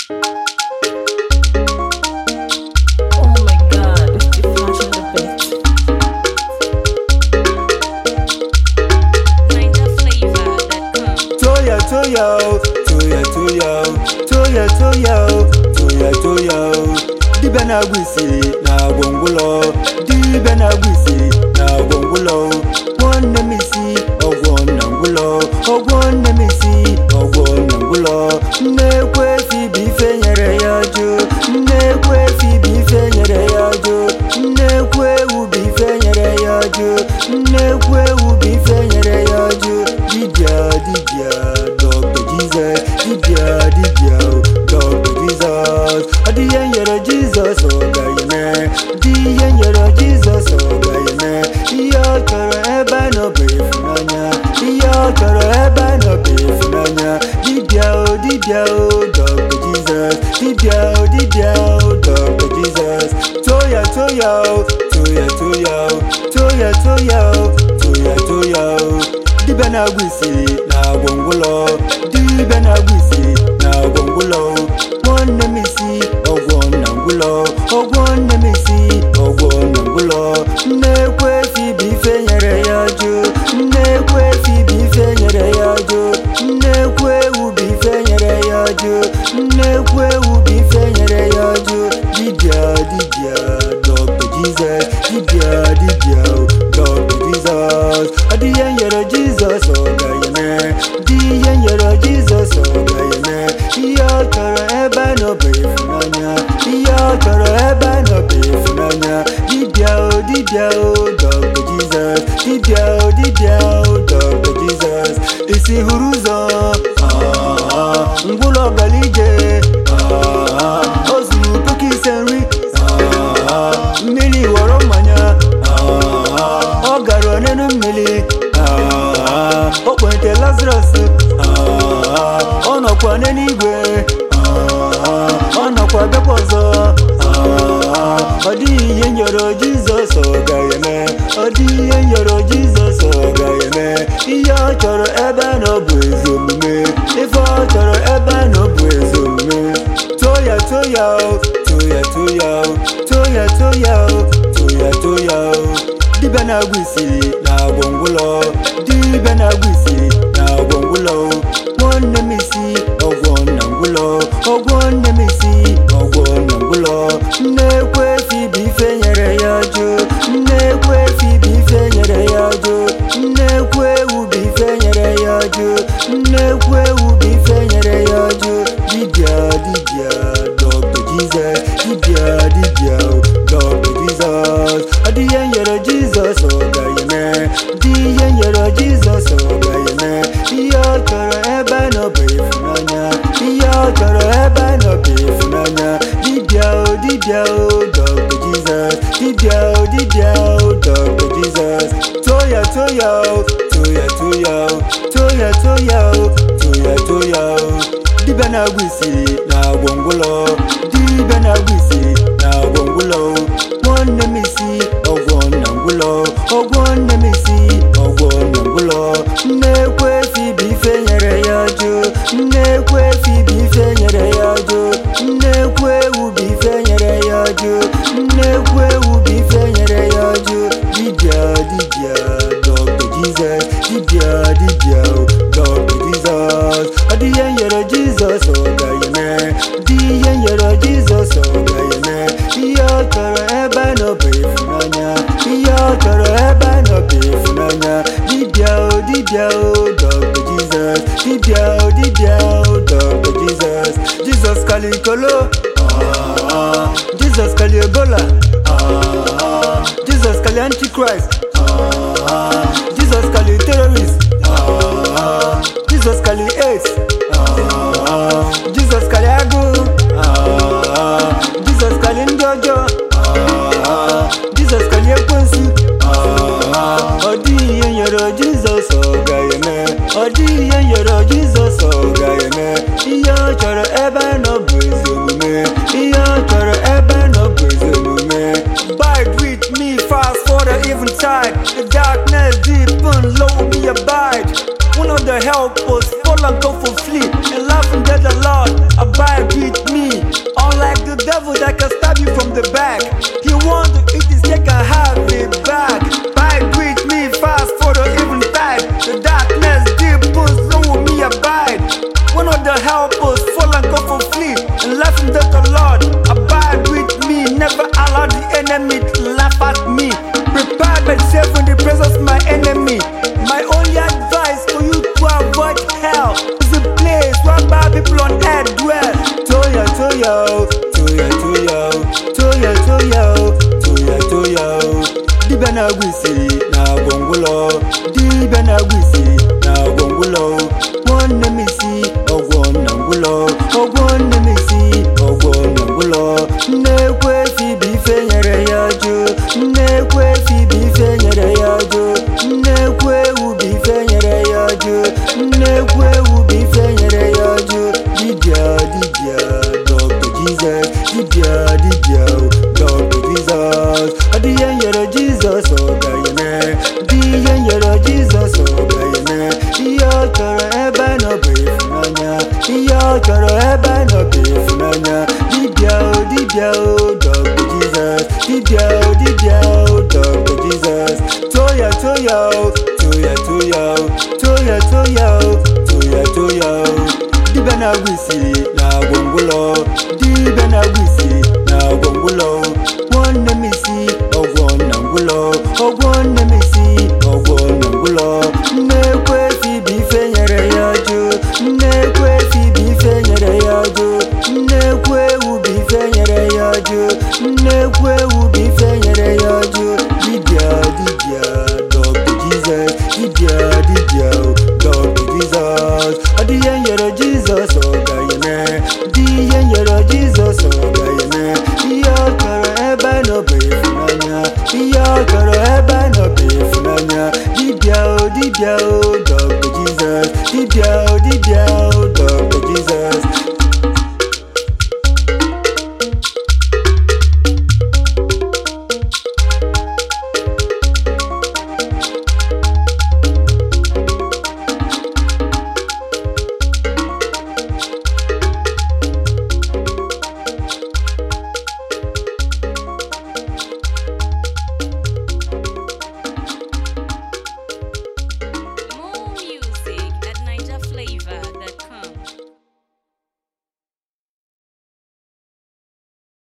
Oh my god, it's the flash on the bed. NinjaFlavor.com. Toya toya o, toya toya o, toya toya o, toya toya o. Dibịa na-agwụ isi na-agwọ ngwụlọ, dibịa na-agwụ isi na-agwọ ngwụlọ. Nwanne m isi ọgwọ na ngwụlọ, ọgwọ nne m isi ọgwọ na ngwụlọ. Nnekwu efi bụ ife nyere ya jụ, nnekwu efi bụ ife nyere ya jụ, nnekwu ewu bụ ife nyere ya jụ, nnekwu ewu bụ ife nyere ya jụ. Dibịa dibịa Dr. Jesus, dibịa dibịa Dr. Jesus. Ọ dị ihe nyere Jizọs ọ ga-eme, dị ihe nyere Jizọs ọ ga-eme. Ihe ọ chọrọ ebe a nọ bụ ịfụnanya, ihe ọ chọrọ ebe a nọ bụ ịfụnanya. Dibịa o dibịa o Dr. Jesus, dibịa o dibịa o Dr. Jesus. Toya toya o, toya toya o, toya toya o, toya toya o. Dibịa na-agwụ isi na-agwọ ngwụlọ dibịa na-agwụ isi na-agwọ ngwụlọ nwanne m isi ọgwọ na ngwụlọ ọgwọ nne m isi ọgwọ na ngwụlọ nnekwu efi bụ ife nyere ya jụ nnekwu efi bụ ife nyere ya jụ nnekwu ewu bụ ife nyere ya jụ nnekwu ewu bụ ife nyere ya jụ dibịa dibịa Dr. Jesus dibịa dibịa Dr. Jesus ọ dị ihe nyere Jizọs ọ ga-eme dị ihe nyere Jizọs ọ ga-eme ihe ọ chọrọ ebe a nọ bụ ịfụnanya ihe ọ chọrọ ebe a nọ bụ ịfụnanya dibịa o dibịa o Dr. Jesus dibịa o dibịa o Dr. Jesus isi hụrụ ụzọ ah, ngwụlọ gara ije ah, o zuru puku ise nri ah, mmiri ghọrọ mmanya ah, ọ gara onenu mmiri ah, o kpente Lazarus ah, ọ nọkwa n'eluigwe ah, ọ nọkwa bịakwa ọzọ ah, ọ dịghị ihe nyere Jizọs ọ ga-eme ọ dịghị ihe nyere Jizọs ọ ga-eme ihe ọ chọrọ ebe a nọ bụ ezi omume ife ọ chọrọ ebe a nọ bụ ezi omume toya toya o toya toya o toya toya o toya toya o dibịa na-agwụ isi na-agwọ ngwụlọ dibịa na-agwụ isi na-agwọ ngwụlọ nwanne m isi ọgwọ na ngwụlọ ọgwọ nne m isi ọgwọ na ngwụlọ nnekwu efi bụ ife nyere ya jụ nnekwu efi bụ ife nyere ya jụ nnekwu ewu bụ ife nyere ya jụ nnekwu ewu bụ ife nyere ya jụ dibịa dibịa Dr. Jesus dibịa dibịa Dr. Jesus ọ dị ihe nyere Jizọs ọ ga-eme dị ihe nyere Jizọs ọ ga-eme ihe ọ chọrọ ebe a nọ bụ ịfụnanya ihe ọ chọrọ ebe a nọ bụ ịfụnanya dibịa o dibịa o Dr. Jesus dibịa o dibịa o Dr. Jesus toya toya o toya toya o toya toya o toya toya o dibịa na-agwụ isi na-agwọ ngwụlọ dibịa na-agwụ isi na-agwọ ngwụlọ nwanne m isi ọgwọ na ngwụlọ ọgwọ nne m isi ọgwọ na ngwụlọ nnekwu efi bụ ife nyere ya jụ nnekwu efi bụ ife nyere ya jụ nnekwu ewu bụ ife nyere ya jụ nnekwu ewu bụ ife nyere ya jụ dibịa dibịa Dr. Jesus dibịa dibịa Dr. Jesus ọ dị ihe nyere Jizọs ọ ga-eme dị ihe nyere Jizọs ọ ga-eme ihe ọ chọrọ ebe a nọ bụ ịfụnanya ihe ọ chọrọ ebe a nọ bụ ịfụnanya dibịa o dibịa o Dr. Jesus dibịa o dibịa o Dr. Jesus Jesus kalikolo ah, Jesus kali Ebola ah, Jesus kali Antichrist ah, Jesus kali terrorist ah, Jesus kali AIDS ah, Jesus kali agụ ah, Jesus kali ndị ọjọọ ah, Jesus kali ekwensu ah, ọ dịghị ihe nyere Jizọs ọ ga-eme ọ dịghị ihe nyere Jizọs ọ ga-eme ihe ọ chọrọ ebe a nọ bụ ezi omume ihe ọ chọrọ ebe a nọ bụ ezi omume Bide with me fast for the eventide the darkness the back. He want to eat his cake and have it back. Bye, greet me fast for the even type. The darkness deep puts no me abide. One of the helpers fall and go for flee. And laugh in the Lord. Abide with me. Never allow the enemy to laugh at me. Prepare myself in the presence of my enemy. My only advice for you to avoid hell is a place where bad people on earth dwell. Toya, toya, toya, toya, toya, toya, toya, toya. Dibia na gwisi na gwongwulo. Dibia na gwisi na gwongwulo. Nwanne m isi ọgwọ na ngwụlọ. Ọgwọ nne m isi ọgwọ na ngwụlọ. Nnekwu efi bụ ife nyere ya jụ. Nnekwu efi bụ ife nyere ya jụ. Nnekwu ewu bụ ife nyere ya jụ. Nnekwu ewu bụ ife nyere ya jụ. Dibịa dibịa Dr. Jesus. Dibịa dibịa Dr. Jesus. Ọ dị ihe nyere Jizọs ọ ga-eme. Dị ihe nyere Jizọs ọ ga-eme. Ihe ọ chọrọ ebe a nọ bụ ịfụnanya. Ihe ọ chọrọ ebe a nọ bụ ịfụnanya. Dibịa o dibịa o Dr. Jesus. Dibịa o dibịa o Dr. Jesus. Toya toya o toya toya o toya toya o toya toya o. Dibịa na-agwụ isi na gwongwụlọ. Dibịa na-agwụ isi na gwongwụlọ. Nwanne m isi ọgwọ na ngwụlọ. Ọgwọ nne m isi ọgwọ na ngwụlọ. Nnekwu efi bụ ife nyere ya jụ. Nnekwu efi bụ ife nyere ya jụ. Nnekwu ewu bụ ife nyere ya jụ. Nnekwu ewu bụ ife nyere ya jụ. Dibịa dibịa Dr. Jesus. Dibịa dibịa Dr. Jesus. Ọ dị ihe nyere Jizọs ọ ga-eme. Dị ihe nyere Jizọs ọ ga-eme. Ihe ọ chọrọ ebe a nọ bụ ịfụnanya. Ihe ọ chọrọ ebe a nọ bụ ịfụnanya. Dibịa o dibịa o Dr. Jesus. Dibịa o dibịa o